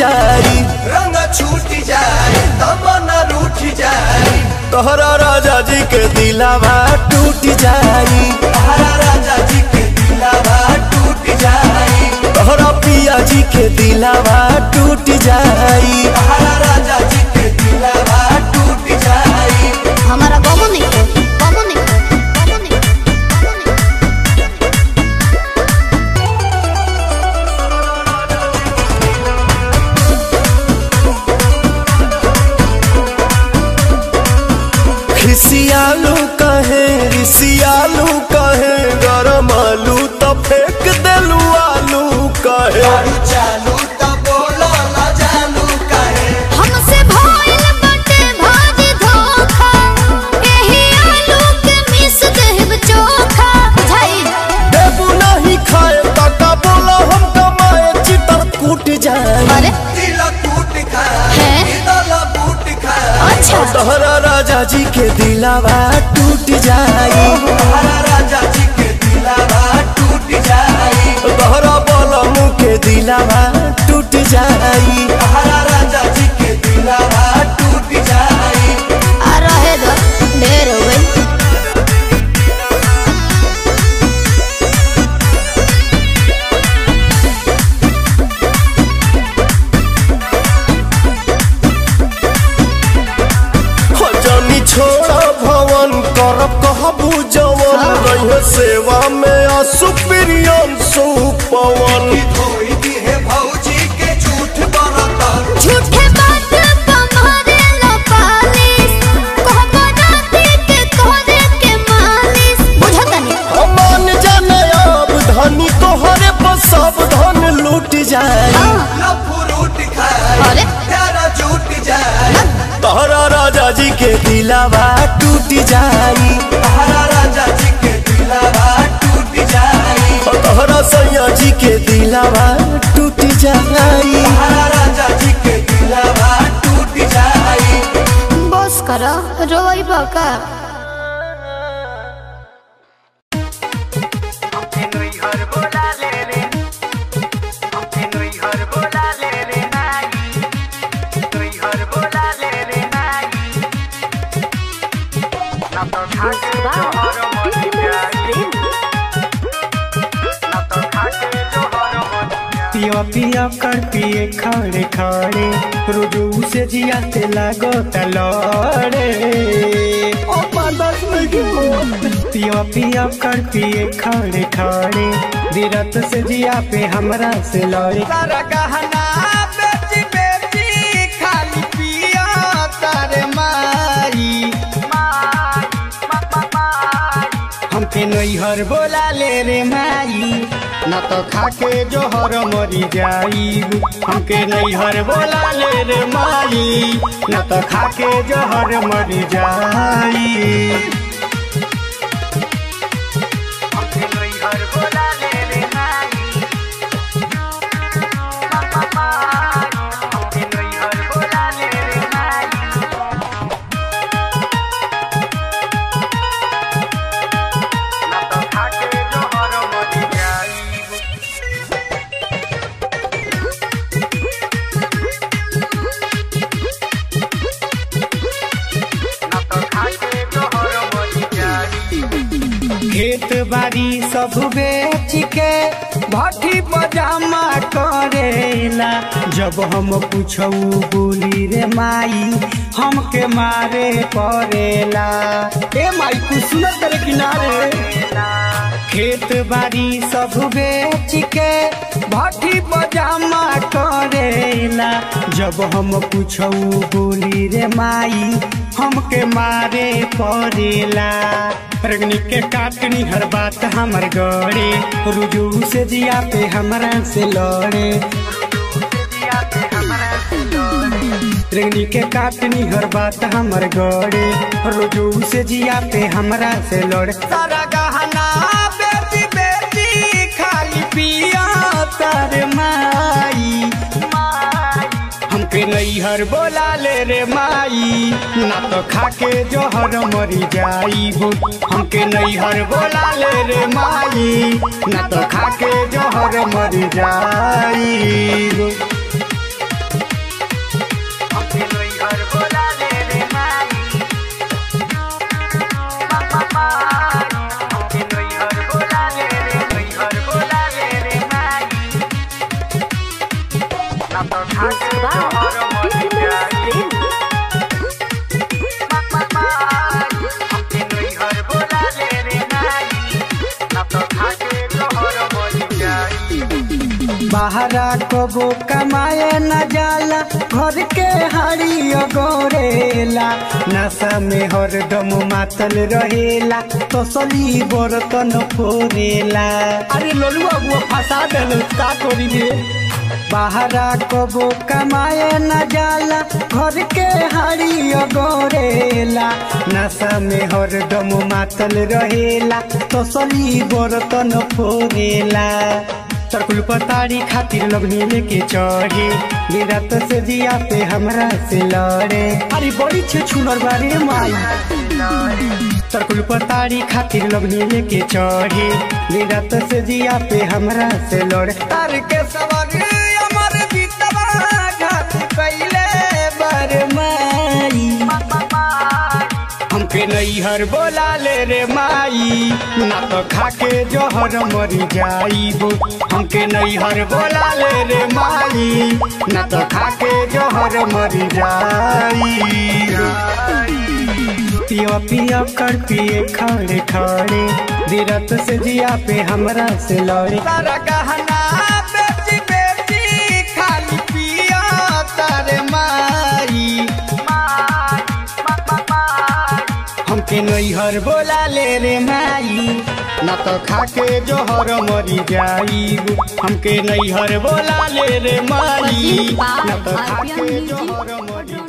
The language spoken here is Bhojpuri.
जाई रंग छूट जाए तमन्ना रूठ जाए तोहरा राजा जी के दिलावा टूट जाई हरा राजा जी के दिलावा टूट जाए तोहरा पिया जी के दिलावा टूट जाई हरा राजा जी के दिलावा टूट जाए हमारा गमो नहीं है गमो नहीं है गमो नहीं है, गमो नहीं है। खिसियालू कहे रिसियालू कहे गरम आलू तो फेंक देलू आलू कहे दारू चालू तो बोलो ना जानू कहे हमसे भइल बाटे भाजी धोखा एही आलू के मिस देब चोखा बुझाई देबू नहीं खाए काका बोला हम कमाए चितर कूट जाए अरे दिल टूट खाए हैं? दिल बूट खाए अच्छा तोहरा राजा जी के दिलावा टूट जाई हरा राजा जी के दिलावा टूट जाए तोहरा बलमू के दिलावा टूट जाई हरा राजा जी के दिलावा टूट जाए आ रहे दो ढेर हो गई हो जानी छोड़ा भवन करब कहबू जवन हाँ। रहे सेवा में असुप्रियन सुपवन धोई दी है भौजी के झूठ बरतन झूठे बात कमारे लो पालिस कहबो राती के कोरे के मालिस बुझतनी मान जाने अब धनी तोहरे पर सब धन लूट जाए लफुरूट खाए अरे? प्यारा झूठ जाए तोहरा राजा जी के दिलावा टूट जाई हरा राजा जी के दिलावा टूट जाए तोहरा सैया जी के दिलावा टूट जाई हरा राजा जी के दिलावा टूट जाए बस करो रोई बका पिया पिया कर पिए खड़े खड़े रोजू से जियाते लागो तलड़े पिया पिया कर पिए खड़े खड़े दिरत से जिया पे हमरा से लड़े सारा गहना बेची बेची खाली पिया तारे मारी हमके नैहर बोला ले रे माई न तो खाके जोहर मरी जाई हमके नैहर बोला ले रे माई न तो खाके जोहर मरी जाई हमके नैहर बोला ले रे माई हमके नैहर बोला ले रे माई न तो खाके जोहर मरी जाई खेत बाड़ी सब बेच के भट्टी पजामा करेला जब हम पूछू बोली रे माई हमके मारे पड़ेला ए माई कुछ सुनत करे किनारे खेत बाड़ी सब बेच के भट्टी पजामा करेला जब हम पूछू बोली रे माई हमके मारे पड़ेला रगनी के काटनी हर बात हमर गड़े रुजू से जिया पे हमरा से लड़े रगनी के काटनी हर बात हमर गड़े रुजू से जिया पे हमरा से लड़े सारा गहना बेची बेची खाली पिया तार माई हमके नैहर बोला ले रे माई ना तो खाके जोहर मरी जाई हमके नैहर बोला ले रे माई ना तो खाके जोहर मरी जाई बाहरा कबो कमाए न जाला घर के हाड़ी गोरेला नशा में हरदम मातल रहेला तसली बर्तन फोरेला अरे लोलुआ वो फंसा देल का करी रे बाहरा कबो कमाए न जाला घर के हाड़ी गोरेला नशा में हरदम मातल रहेला तसली बर्तन फोरेला तरकुल पतारी खातिर लगनी लेके चढ़े दिन रात से जिया पे हमरा से लड़े अरे बड़ी छे छुनर बारे माई तरकुल पतारी खातिर लगनी लेके चढ़े दिन रात से जिया पे हमरा से लड़े तार के सवारी अमर बीतवा घाट कैले बर माई हमके नैहर बोला ले रे माई ना तो खाके जहर मरी जाइबो हमके नैहर बोला ले रे माई ना तो खाके जहर मरी जाई पिया पिया कर पिए खड़े खड़े दिरत से जिया पे हमरा से लड़े तारा गहना बेची बेची खाली पिया तारे माई हमके नैहर बोला ले रे माई ना तो खाके जोहर मरी जाई हमके नैहर बोला ले रे माई ना तो खाके जोहर मरी